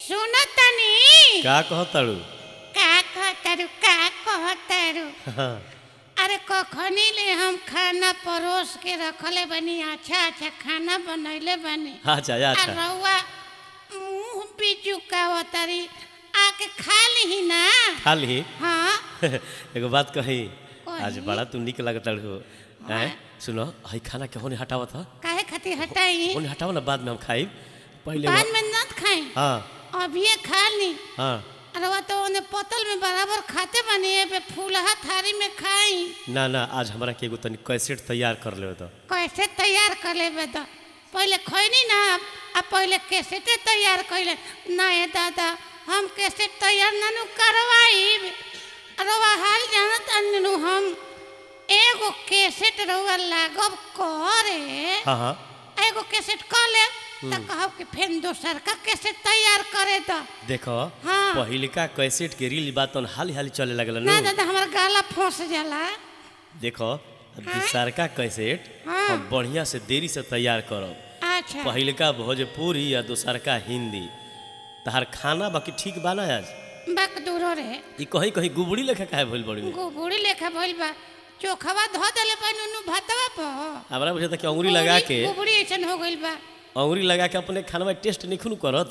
सुनो तनी का कहताड़ू का कहतारू का कहतारू अरे कखनी ले हम खाना परोस के रखले बनी अच्छा अच्छा खाना बनैले बनी अच्छा आ अच्छा रउआ मुंह भी चुकावतारी आके खा ली ना खा ली हाँ एगो बात कही कही। आज बड़ा तू निक लगताड़ू हैं सुनो हई खाना के होने हटावत ह काहे खातिर हटाई होने हटाओ ना बाद में हम खाई पहले बाद वो- में न खाई हाँ अभी खा ली हाँ अरे वो तो ओने पतल में बराबर खाते बनी है पे फूलहा थारी में खाई ना ना आज हमरा के एगो तनी कैसेट तैयार कर ले तो कैसे तैयार कर लेबे तो पहले खैनी ना आ पहले कैसेटे तैयार कैले ना ये दादा हम कैसेट तैयार नानू करवाई रवा हाल जानत अनु हम एगो कैसेट रवा लागब करे हाँ हाँ एगो कैसेट कर ले त कहब कि फेन दोसर का कैसेट तैयार करे तो देखो हाँ। पहिलका कैसेट के रील बात हाली हाली चले लगल ना नु दादा हमार गाला फंस जाला देखो दूसरका कैसेट हाँ। हम बढ़िया से देरी से तैयार करब अच्छा पहिलका भोजपुरी या दूसरका हिंदी तहार खाना बाकी ठीक बा ना आज बक दूरो रे ई कहीं कहीं गुबड़ी लेखा काहे भइल बड़ी गोबुड़ी लेखा भइल बा चोखवा धो देले बा नुनु भातवा पर हमरा बुझे कि अंगुरी लगा के गोबुड़ी ऐसन हो गइल बा अंगुरी लगा के अपने खाना में टेस्ट निखुन करत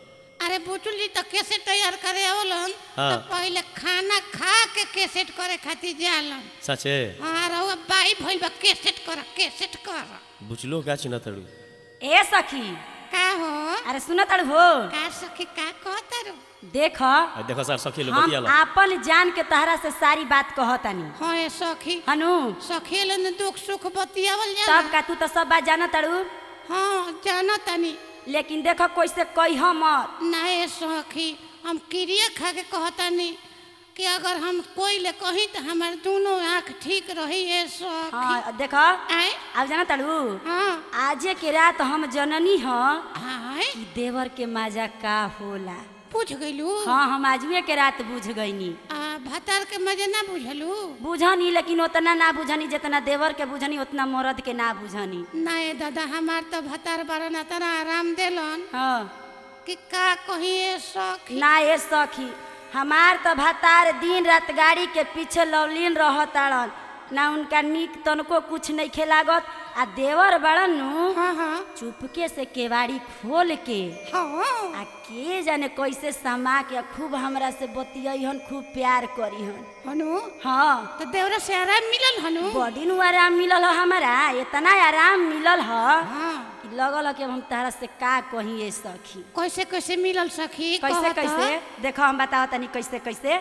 अरे बुचुल जी तो कैसे तैयार करे आवलन हाँ। तो पहले खाना खा के कैसेट करे खातिर जालन सचे हाँ रहुआ बाई भइल बा कैसेट कर कैसेट कर बुझलो का चिन्ह तड़ू ए सखी का हो अरे सुन तड़ हो का सखी का कहतारू देख आ देखो सर सखी लो हम बतिया लो आपन जान के तहरा से सारी बात कहतानी हाँ ये सखी हनु सखी लन दुख सुख बतियावल जाला तब का तू तो सब बात जाना तड़ू हाँ जाना तनी लेकिन देख कैसे कह मत ना ये सखी हम क्रिया खा के कहतानी कि अगर हम कोई ले कही तो हमारे दोनों आँख ठीक रही है सखी हाँ देख आए अब जाना तड़ू हाँ आजे के रात हम जननी ह आए कि देवर के मजा का होला पूछ गइलू हाँ हम आजुए के रात बुझ गईनी आ भतार के मजे ना बुझलू बुझनी लेकिन उतना ना बुझनी जितना देवर के बुझनी उतना मर्द के ना बुझनी ना ये दादा हमार तो भतार बारन इतना आराम देलन हाँ कि का कहिए सखी ना ये सखी हमार तो भतार दिन रात गाड़ी के पीछे लवलीन रहताड़न ना उनका नीक तनको कुछ नहीं खेलागत आ देवर बड़न नु हाँ हाँ चुपके से केवाड़ी खोल के हाँ आ के जाने कैसे समा के खूब हमरा से बतियन खूब प्यार करीहन हनु हाँ तो देवरा से आराम मिलल हनु बड़ी नु आराम मिलल ह हमरा इतना आराम मिलल ह हाँ कि लगल ह कि अब हम तहरा से का कही ये सखी कैसे कैसे मिलल सखी कैसे कहत कैसे ह? देखो हम बताओ तनी कैसे कैसे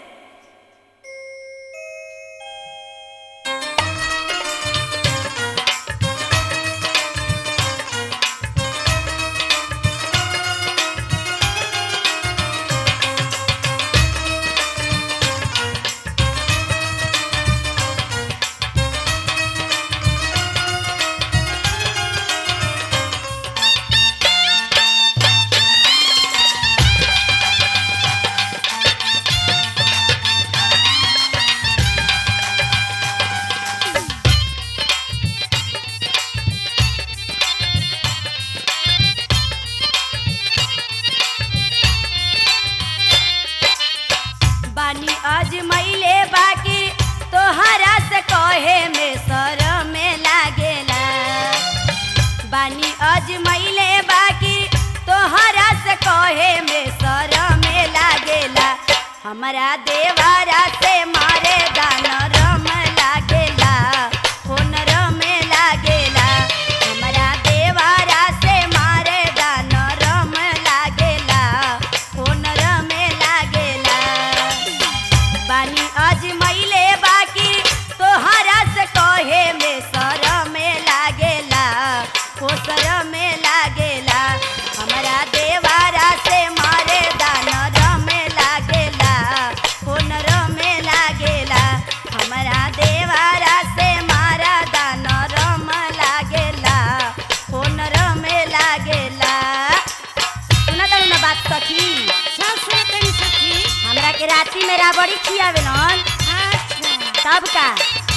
बानी आज मैले बाकी तोहरा से कहे में शरम लागेला बानी आज मैले बाकी तोहरा से कहे में शरम लागेला हमरा देवारा से मारे दान रम लागेला होन रम लागेला हमरा देवारा से मारे दान रम लागेला होन रम लागेला बानी आज मैले बाकी तोहरा से कहे में शरम लागेला हो शरम लागेला हमरा देवारा से मारे दान रम लागेला हो नरम लागेला हमरा देवारा से मारा दान रम लागेला हो नरम लागेला सुना तारू ना बात सखी सब सुनतनी सखी हमरा के राती में राबड़ी खियावेलन अच्छा तब का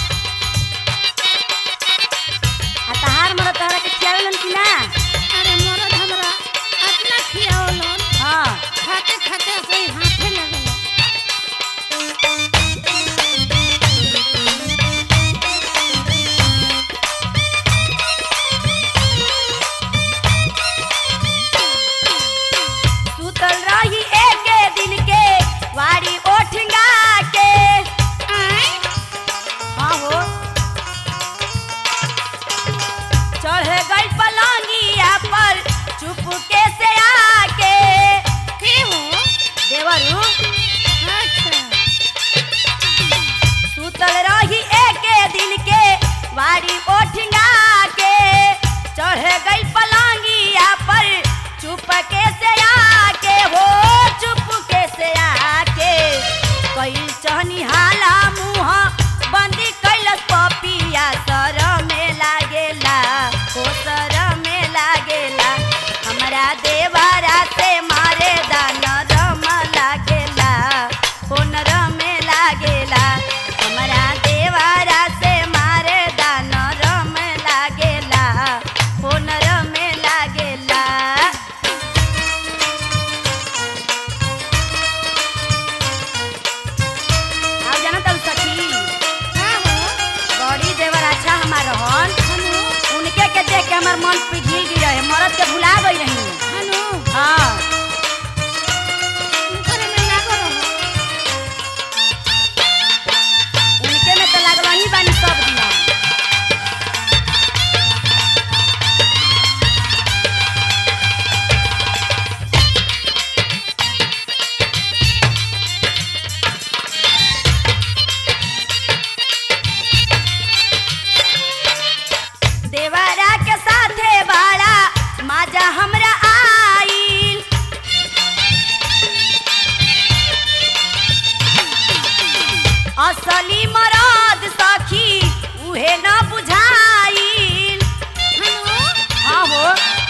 आ तहार मरद तहरा के खियावेलन कि ना अरे मरद हमरा अपना खियावलन हाँ खा से आके हो चुपके से आके कैल चहनी हाला मुँह बंदी कैलस पपिया सर में लागेला ओ सर में लागेला हमरा देवारा से मारे दान रम लागेला ओ नरम लागेला हमरा देवारा से मारे दान रम लागेला ओ नरम लागेला आओ जाना तब सखी का हो बड़ी देवर अच्छा हमार रहन हनु उनके के देख के हमार मन पिघल गई रहे मरद के भुला गई रही हनु हाँ उनकरे में लागो रहो उनके में तो लागल ही बानी सब दिना देवरा के साथे बाड़ा माजा हमरा आईल असली मरद सखी उहे न बुझाईल हनु हाँ हो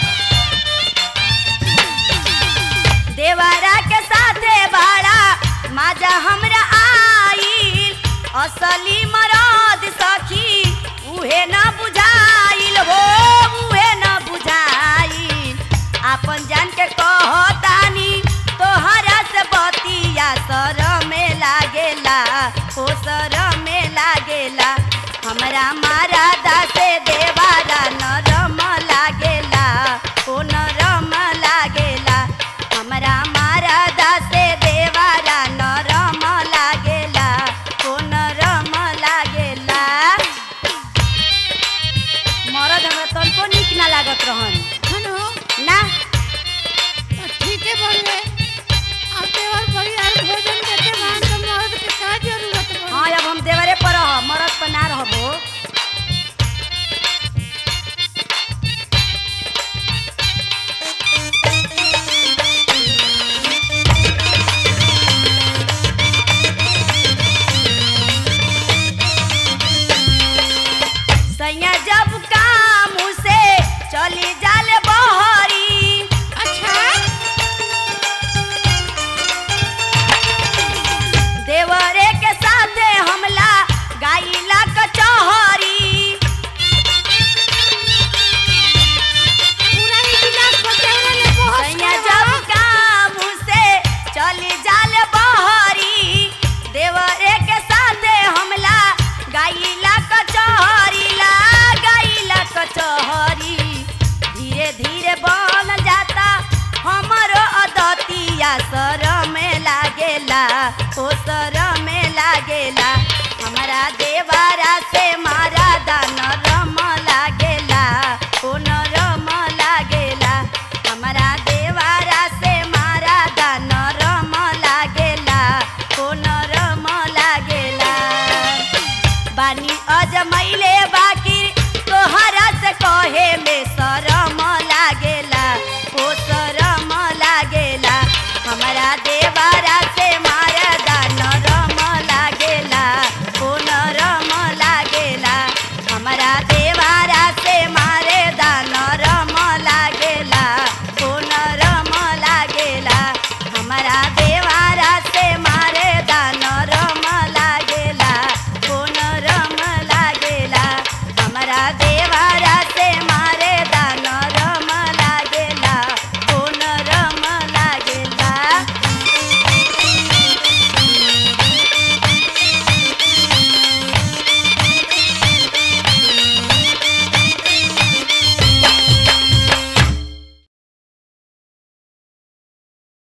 देवरा के साथे बाड़ा माजा हमरा आईल असली मरद सखी उहे न बुझाईल हो उहे न बुझाईल आपन जान के कहतानी तोहरा से बतिया सर में लागेला ओ सर में लागेला हमरा मारा दासे देवारा नरम लागेला ओ नरम लागेला हमरा मारा दासे देवारा नरम लागेला ओ नरम लागेला मरद हमरा तनको नीक ना लागत रहन हनु ना तो ठीक है बोले अब देवर परिवार भोजन देते मान तो मर्द के का जरूरत बा हाँ अब हम देवरे पर रह मरद पर ना रहबो सैया जब काम से चली जाले बहरी अच्छा देवरे के साथे हमला गाइला कचहरी पूरा ही गिलास बचावला ले बहुत सैया जब काम से चली जाले बहरी देवरे के साथे हमला गाइला कचहरी ला गाइला कचहरी धीरे धीरे बन जाता हमरो अदतिया सर में लागेला ओ सर